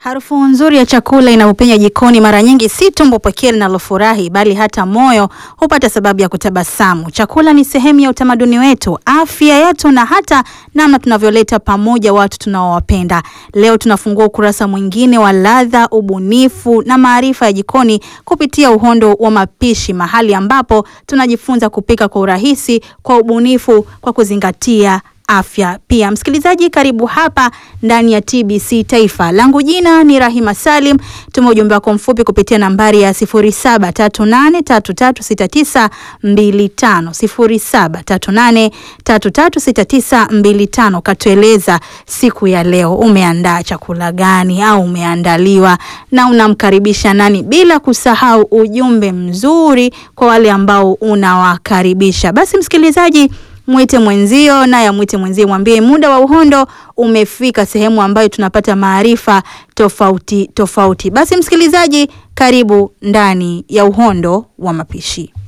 Harufu nzuri ya chakula inapopenya jikoni, mara nyingi si tumbo pekee linalofurahi, bali hata moyo hupata sababu ya kutabasamu. Chakula ni sehemu ya utamaduni wetu, afya yetu, na hata namna tunavyoleta pamoja watu tunaowapenda. Leo tunafungua ukurasa mwingine wa ladha, ubunifu na maarifa ya jikoni kupitia Uhondo wa Mapishi, mahali ambapo tunajifunza kupika kwa urahisi, kwa ubunifu, kwa kuzingatia afya pia. Msikilizaji, karibu hapa ndani ya TBC Taifa. Langu jina ni Rahima Salim. Tuma ujumbe wako mfupi kupitia nambari ya 0738336925, 0738336925. Katueleza siku ya leo umeandaa chakula gani au umeandaliwa na unamkaribisha nani, bila kusahau ujumbe mzuri kwa wale ambao unawakaribisha. Basi msikilizaji mwite mwenzio naye amwite mwenzie, mwambie muda wa Uhondo umefika, sehemu ambayo tunapata maarifa tofauti tofauti. Basi msikilizaji, karibu ndani ya Uhondo wa Mapishi.